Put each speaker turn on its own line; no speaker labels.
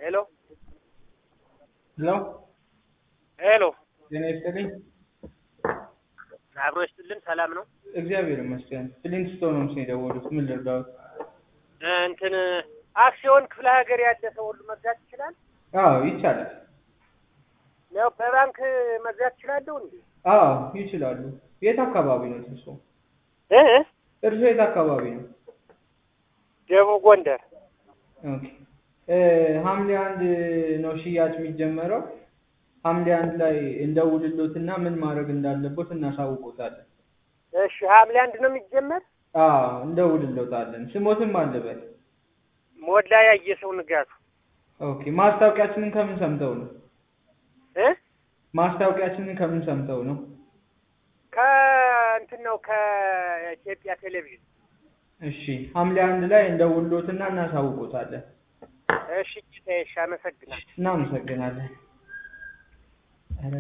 ሄሎ
ሄሎ
ሄሎ፣
ጤና ይስጥልኝ።
አብሮ ይስጥልን። ሰላም ነው?
እግዚአብሔር ይመስገን። ፍሊንትስቶን ነው የደወሉት። ምን ልርዳዎት?
እንትን አክሲዮን ክፍለ ሀገር ያለ ሰው ሁሉ መግዛት ይችላል?
አዎ ይቻላል።
ያው በባንክ መግዛት ይችላለሁ እንዴ?
አዎ ይችላሉ። የት አካባቢ ነው እርሶ?
እ
እርሶ የት አካባቢ ነው?
ደቡብ ጎንደር።
ኦኬ እ ሐምሌ አንድ ነው ሽያጭ የሚጀመረው። ሐምሌ አንድ ላይ እንደውልሎትና ምን ማድረግ እንዳለቦት እናሳውቆታለን።
እሺ፣ ሐምሌ አንድ ነው የሚጀመር።
አዎ እንደውልሎታለን። ስሞትም አለበት።
ሞላ ያየ ሰው ንጋቱ
ኦኬ ማስታወቂያችንን ከምን ሰምተው ነው?
እ
ማስታወቂያችንን ከምን ሰምተው ነው?
ከእንትን ነው ከኢትዮጵያ ቴሌቪዥን።
እሺ ሐምሌ አንድ ላይ እንደውልሎትና እናሳውቆታለን።
እሺ ጌታዬ፣ እሺ፣ አመሰግናለሁ።
እናመሰግናለን።